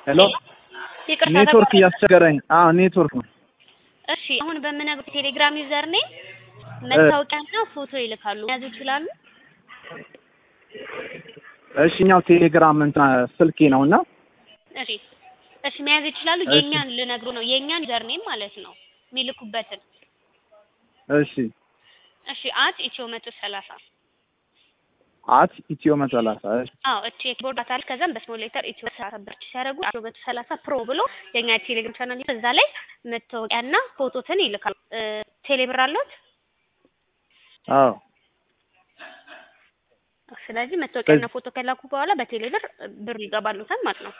ሄሎ ይቅርታ ኔትወርክ ተቋረጠ። እያስቸገረኝ። አዎ ኔትወርክ ነው። እሺ አሁን በምነግርህ ቴሌግራም ዩዘር ኔም መታወቂያና ፎቶ ይልካሉ። መያዝ ይችላሉ? እሺ እኛው ቴሌግራም እንትን ስልኬ ነው እና እሺ እሺ መያዝ ይችላሉ። እሺ። የኛን ልነግሩ ነው የኛን ዩዘር ኔም ማለት ነው የሚልኩበትን። እሺ እሺ አት ኢትዮ መቶ ሰላሳ አት ኢትዮ መቶ ሰላሳ እሺ አዎ እቺ የኪቦርድ አታል ከዛም በስሞል ሌተር ኢትዮ ሰላሳ ብርች ሲያደርጉ ኢትዮ መቶ ሰላሳ ፕሮ ብሎ የኛ ቴሌግራም ቻናል እዛ ላይ መታወቂያና ፎቶትን ይልካሉ። እ ቴሌብር አለዎት? አዎ ስለዚህ መታወቂያና ፎቶ ከላኩ በኋላ በቴሌብር ብር ይገባሉታል ማለት ነው።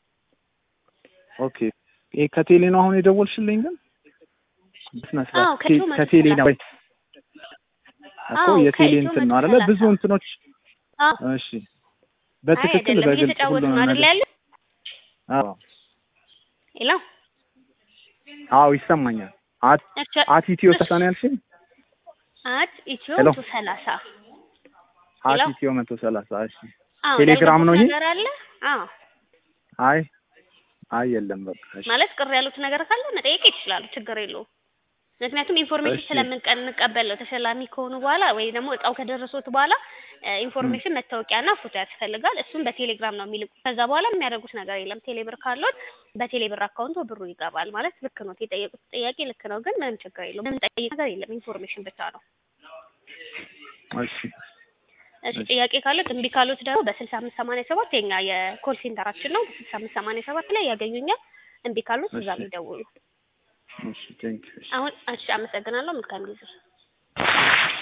ኦኬ ይሄ ከቴሌ ነው አሁን የደወልሽልኝ ግን በስነ አዎ፣ ስርዓት ከኢትዮ መቶ ከቴሌ ነው ወይ እኮ አዎ፣ የቴሌ ከኢትዮ እንትን መቶ ነው አይደለ ሰላሳ። ብዙ እንትኖች አዎ እሺ በትክክል አይደለም በግልጽ እየተጫወቱ ሁሉንም ነው አይደል ነገር ያለው? አዎ ሄሎ አዎ ይሰማኛል አት እሺ አት ኢትዮ ሰላሳ ነው ያልሽኝ አት ኢትዮ ሄሎ። መቶ ሰላሳ አት ሄሎ። ኢትዮ መቶ ሰላሳ እሺ አዎ ቴሌግራም ነው ይሄ? ያልገቡት ነገር አለ? አዎ አይ አይ የለም በቃ እሺ ማለት ቅር ያሉት ነገር ካለ መጠየቅ ይችላሉ። ችግር የለውም። ምክንያቱም ኢንፎርሜሽን እሺ። ስለምንቀበል ነው። ተሸላሚ ከሆኑ በኋላ ወይ ደግሞ እጣው ከደረሱት በኋላ ኢንፎርሜሽን መታወቂያና ፎቶ ያስፈልጋል። እሱም በቴሌግራም ነው የሚልኩት። ከዛ በኋላ የሚያደርጉት ነገር የለም። ቴሌብር ካሎት በቴሌብር አካውንቶ ብሩ ይገባል ማለት ልክ ነው። የጠየቁት ጥያቄ ልክ ነው፣ ግን ምንም ችግር የለውም። ምንም ጠይቅ ነገር የለም። ኢንፎርሜሽን ብቻ ነው። እሺ እሺ ጥያቄ ካሉት እምቢ ካሉት ደግሞ በስልሳ አምስት ሰማንያ ሰባት የኛ የኮል ሴንተራችን ነው። በስልሳ አምስት ሰማንያ ሰባት ላይ ያገኙኛል። እምቢ ካሉት እዛ እሺ። ይደውሉ። እሺ ቴንክ ዩ አሁን እሺ፣ አመሰግናለሁ። መልካም ጊዜ